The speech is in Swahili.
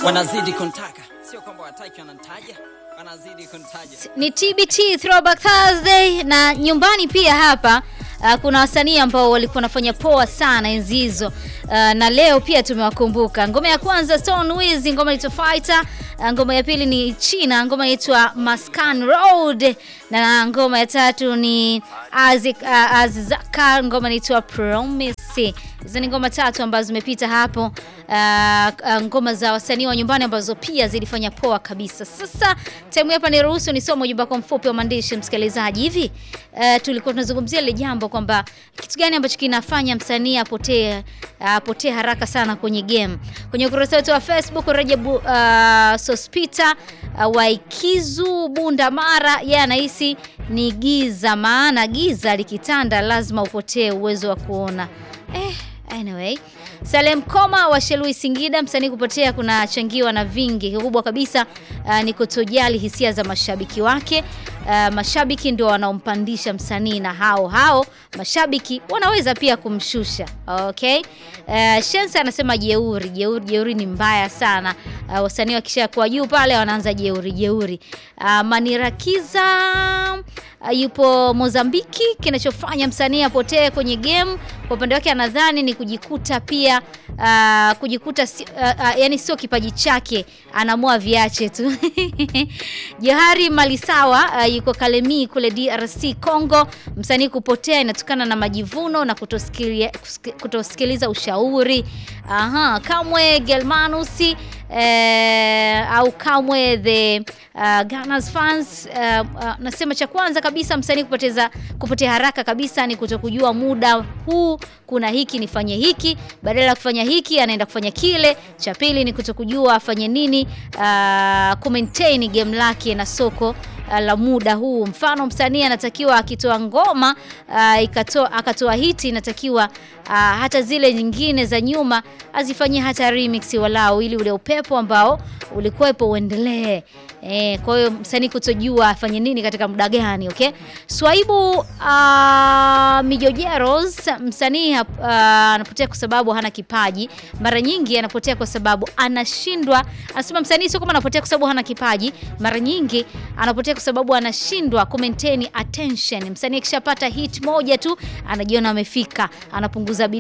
wanazidi kuntaka, sio kwamba wataki, wanantaja, wanazidi kuntaja. Ni TBT Throwback Thursday na nyumbani pia hapa uh, kuna wasanii ambao walikuwa wanafanya poa sana enzi hizo uh, na leo pia tumewakumbuka. Ngoma ya kwanza Stone Wiz, ngoma inaitwa Fighter. Uh, ngoma ya pili ni China, ngoma inaitwa Maskan Road, na ngoma ya tatu ni Azik, uh, Azizaka, ngoma inaitwa Promise. Hizo ni ngoma tatu ambazo zimepita hapo, uh, uh, ngoma za wasanii wa nyumbani ambazo pia zilifanya poa kabisa. Sasa time hapa ni ruhusu nisome ujumbe wako mfupi wa maandishi msikilizaji. Hivi uh, tulikuwa tunazungumzia ile jambo kwamba kitu gani ambacho kinafanya msanii apotee apotee haraka sana kwenye game. Kwenye ukurasa wetu wa Facebook Rajabu uh, Sospita uh, Waikizu Bunda Mara, yeye anahisi ni giza, maana giza likitanda lazima upotee uwezo wa kuona. Eh, anyway. Salem Koma wa Shelui Singida, msanii kupotea kunachangiwa na vingi. Kikubwa kabisa uh, ni kutojali hisia za mashabiki wake. Uh, mashabiki ndio wanaompandisha msanii na hao hao mashabiki wanaweza pia kumshusha. Okay? Uh, Shensa anasema jeuri, jeuri, jeuri ni mbaya sana. Uh, wasanii wakishakuwa juu pale wanaanza jeuri, jeuri. Uh, Manirakiza uh, yupo Mozambiki. Kinachofanya msanii apotee kwenye game kwa upande wake anadhani ni kujikuta pia uh, kujikuta si, uh, uh, yani sio kipaji chake, anaamua viache tu. Johari Malisawa uh, yuko Kalemi kule DRC Congo. Msanii kupotea inatokana na majivuno na kutosikiliza, kutosikiliza ushauri. Aha, Kamwe Gelmanusi eh, au Kamwe the uh, Gunners fans uh, uh, nasema cha kwanza kabisa msanii kupoteza kupotea haraka kabisa ni kutokujua muda huu kuna hiki nifanye hiki, badala ya kufanya hiki anaenda kufanya kile. Cha pili ni kutokujua afanye nini, uh, ku maintain game lake na soko uh, la muda huu. Mfano, msanii anatakiwa akitoa ngoma uh, ikatoa akatoa hiti, inatakiwa uh, hata zile nyingine za nyuma azifanyie hata remix walau, ili ule upepo ambao ulikuwepo uendelee. Eh, kwa hiyo msanii kutojua afanye nini katika muda gani, okay? Swaibu uh, Mijojeros msanii uh, anapotea kwa sababu hana kipaji. Mara nyingi anapotea kwa sababu anashindwa. Anasema msanii sio kama anapotea kwa sababu hana kipaji, mara nyingi anapotea kwa sababu anashindwa ku maintain attention. Msanii akishapata hit moja tu anajiona amefika, anapunguza bidii